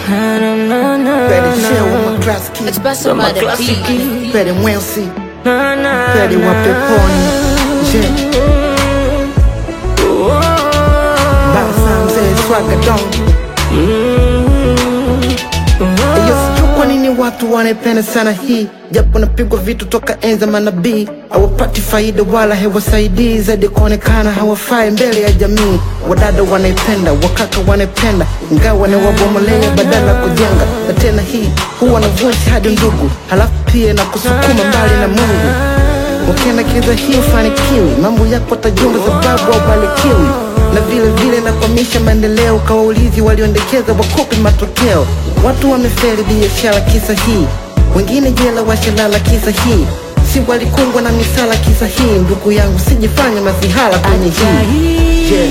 Na, na, na, na, Better na. share with my class kid. It's best of my classic. beat. Better Wensi. Na, na, Better na. wa peponi. Je. Basa mzee swaga dong. Iyo sijui kwa nini watu wanaipenda sana hii japo napigwa vitu toka enza manabii hawapati faida wala hewasaidii zaidi kuonekana hawafai mbele ya jamii wadada wanaipenda wakaka wanaipenda ingawa ni wabomolea badala ya kujenga na tena hii huwa na voice hadi ndugu halafu pia na kusukuma mbali na mungu ukiendekeza hii ufanikiwi mambo yako tajumba sababu haubarikiwi na vile vile nakwamisha maendeleo kawaulizi walioendekeza wakopi matokeo watu wamefeli biashara kisa hii wengine jela washalala kisa hii si walikungwa na misala kisa hii ndugu yangu sijifanye masihala kwenye hii yeah.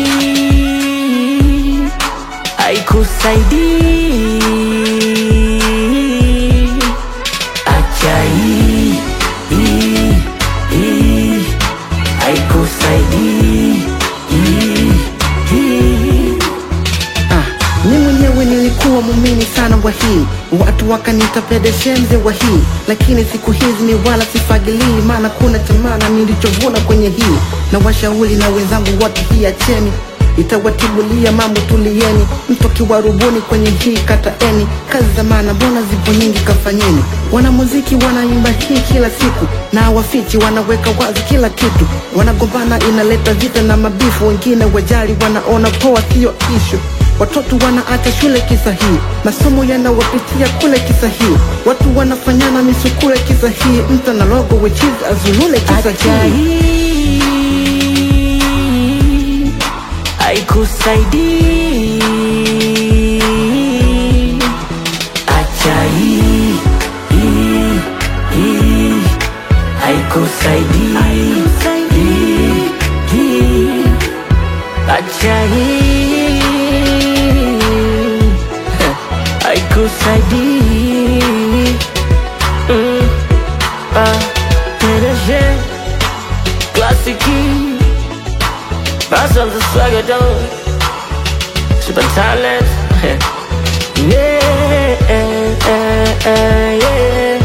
haikusaidii acha hii hii hii haikusaidii hii hii Ah, mi mwenyewe nilikuwa muumini sana wa hii watu wakaniita pedeshenze wa hii lakini siku hizi ni wala sifagilii maana kuna chamana nilichovuna kwenye hii na washauri na wenzangu wote hii acheni itawatibulia mambo tulieni mtokiwa rubuni kwenye hii kataeni kazi za maana mbona zipo nyingi kafanyeni wanamuziki wanaimba hii kila siku na hawafichi wanaweka wazi kila kitu wanagombana inaleta vita na mabifu wengine wajali wanaona poa siyo ishu Watoto wanaacha shule kisa hii, masomo yanawapitia kule kisa hii, watu wanafanyana misukule kisa hii, mtu na logo wechizi azulule kisa acha hii. hii haikusaidii acha hii hii hii haikusaidii hii hii acha hii haikusaidii Mm, ah, PDG, Classique, Pass of the swagger dog Super talent Yeah, yeah, yeah